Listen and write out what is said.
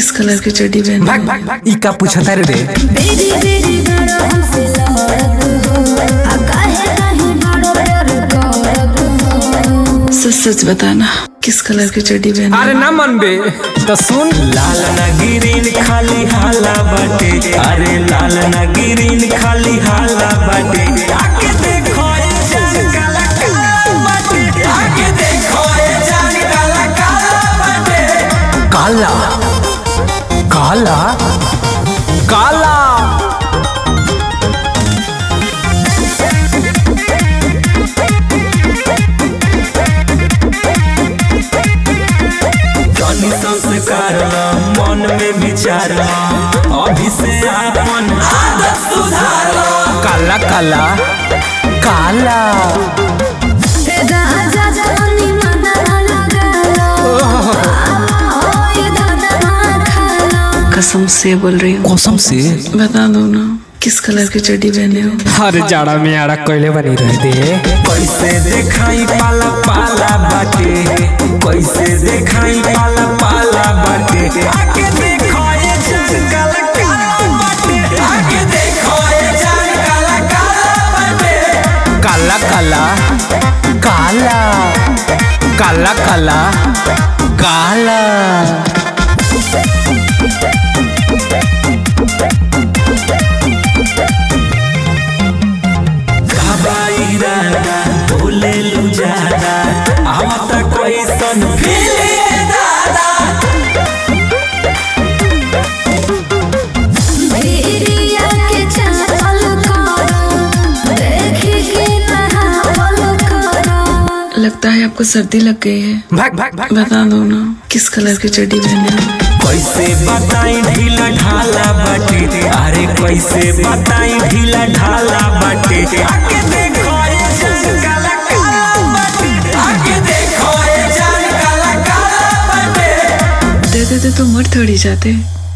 किस colour की चड्डी पहनी भाग भाग भाग ई का पूछता रे रे बेरी बेरी बड़ा हमसे लड़त हो आ काहे नहीं बड़ा प्यार करत हो सच सच बताना किस कलर की चड्डी पहनी अरे ना मन बे तो सुन लाल ना गिरीन खाली हाला बाटे अरे लाल ना गिरीन खाली हाला बाटे आके देखो ये जान काला काला बाटे आके देखो ये जान काला काला बाटे काला काला काला जनी संस्कार ला, मन में विचार ला, अभी से आपन आदत सुधार ला। काला काला काला तेरा आजा जानी मना लगालो ओ ये दादा खालो कसम से बोल रही हूँ कसम से बता दो ना किस कलर की चड्डी पहने हो हर जाड़ा में आड़ा कोयले बनी रह दे कैसे देखाई पाला पाला बाटे कैसे देखाई पाला पाला बाटे आके देखो ये जान काला काला बाटे आके देखो ये जान काला काला बाटे काला काला काला काला काला काला हवाई राना बोले लू ज्यादा आवत कैसन फीले दादा भेड़िया के चाल करो देखी के नहावल करो लगता है आपको सर्दी लग गई है भाग भाग भाग बता दो ना किस कलर की चड्डी पहने हो कैसे बताई ढीला ढाला बाटे अरे कैसे बताई ढीला ढाला बाटे आके देखो ये जान काला काला बाटे आके देखो ये जान काला काला बाटे दे देते तो मर थोड़ी जाते